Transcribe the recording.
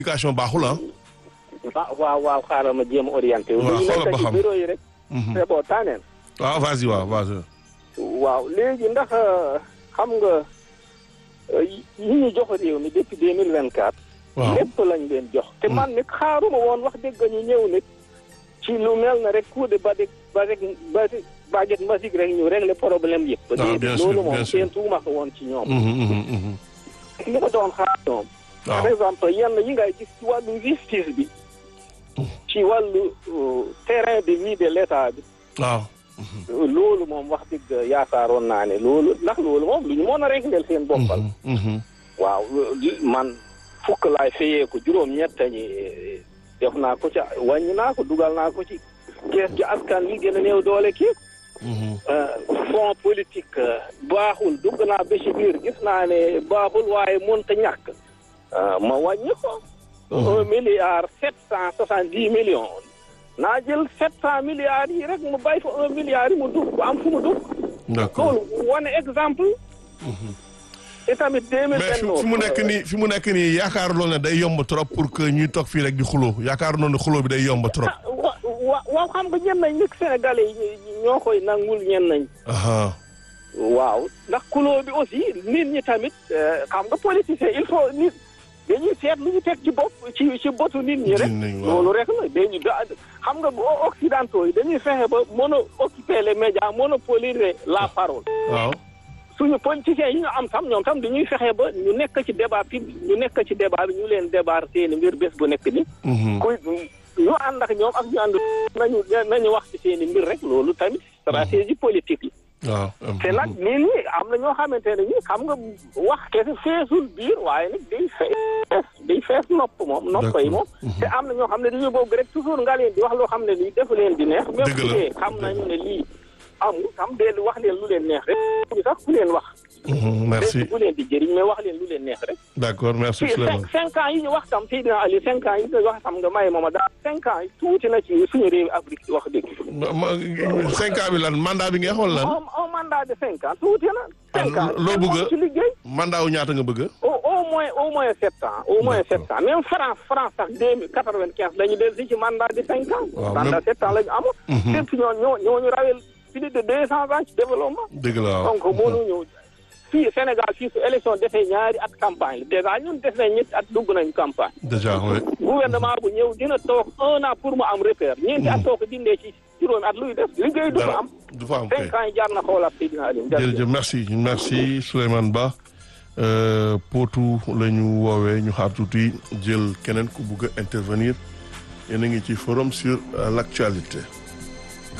communication baaxul ah. ah waaw waaw xaaral ma jéem a orienté. waaw ñu xoolal ba nekk ci xam. bureau yi rek. c'est bon tànneen. waaw vas-y waaw vas-y. waaw léegi ndax xam nga euh, yi ñu jox réew mi depuis deux mille vingt quatre. waaw lépp lañ leen jox. te man nit xaaruma woon wax dëgg ñu ñëw nit ci lu mel na rek coup de badik badik badik baguette magique rek ñu régler problème yëpp. Ah, bien sûr, loolu bien moom sûr. seen tuuma ko woon ci ñoom. Mhm, mhm, mhm. li ma doon xaar ñoom. waaw par exemple yenn yi ngay gis ci wàllu justice bi. ci wàllu euh, terrain de vie de l'état bi. waaw. loolu moom wax dëgg yaakaaroon naa ne loolu ndax loolu moom lu ñu mën a régler seen boppal. Mhm, mhm. waaw li- man fukk laay fayee ko juróom-ñett ñi def naa ko ca wàññi naa ko dugal naa ko ci kees gi askan wi gën a néew doole kii Mhm. fond politique euh, baaxul dugg naa ba ci biir gis naa ne baaxul waaye mënta ñàkk Euh, ma wàññi ko un milliard sept cent soixante dix millions naa jël sept cent milliards yi rek mu bay fa un milliard yi mu dugg bu am fu mu dugg d'accord loolu wane exemple te tamit deux mille mais fi fi mu nekk nii fi mu nekk nii yaakaar loolu ne day yomb trop pour que ñuy toog fii rek di xuloo yaakaar noonu ne xuloo bi day yomb trop. wa wa waaw xam nga ñen nañ nag sénégalais yi ñoo koy nangul ñen nañ aha waaw ndax kuloo bi aussi nit ñi tamit euh, xam nga politicien il faut nit dañuy seet lu ñu teg ci bopp ci ci botu nit ñi rek Nit ñi, waaw. loolu rek la dañu da xam nga bu occidentaux yi dañuy fexe ba mono occuper les médias monopoliser la parole waaw. suñu politiciens yi ñu am tam ñoom tam dañuy fexe ba ñu nekk ci débat public ñu nekk ci débat bi ñu leen débat seeni mbir bés bu nekk ni Mhm. kuy ñu ànd ak ñoom ak ñu ànd nañu nañu wax ci seeni mbir rek loolu tamit stratégie politique la waaw. te nag nit ñi am na ñoo xamante ne ñi xam nga wax kese feesul biir waaye nag day fees day fees nopp moom nopp yi moom te am na ñoo xam ne dañuy bëgg rek toujours nga leen di wax loo xam ne lii defu leen di neex même Dëgg bu la. dee xam nañu ne lii amul xam dee wax leen lu leen neex rek ñu sax bu leen wax Mhm, merci bu leen di jëriñ mais wax leen lu leen neex rek d'accord merci fii Souleymane. cinq cinq ans yi ñu wax tam Seydina Ali cinq ans yi ñu wax tam nga may mooma daal cinq ans yi tuuti na ci suñu réew Afrique wax dëgg ma ma cinq ans bi lan mandat bi nga xool lan un un mandat de cinq ans tuuti na cinq Ah, ans loo bëgg a- ci liggéey mandat wu ñaata nga bëgg. au au moins au moins sept ans au moins D'accord. sept ans même France France sax deux mille quatre vingt quinze dañu del si ci mandat de cinq ans Waaw, mandat même- sept ans la ñu amoon Mhm. lépp ñoo ñoo ñoo ñu rawel plus de deux cents ans ci développement dëgg la waaw. donc mënuñu fii Sénégal fii su élection defee ñaari at campagne déjà ñun def nañ ñetti at dugg nañ campagne déjà oui. gouvernement bu ñëw dina toog un an pour mu am repère ñeenti at soo ko dindee ci juróomi at luy def liggéey du fa dara am du fa am kay. cinq ans yi jaar na xoolaat Seydina Aliou jërëjëf merci merci Souleymane Ba Euh, Potou la ñu woowee ñu xaar tuuti jël keneen ku bugg a intervenir yéen a ngi ci forum sur euh, l'actualité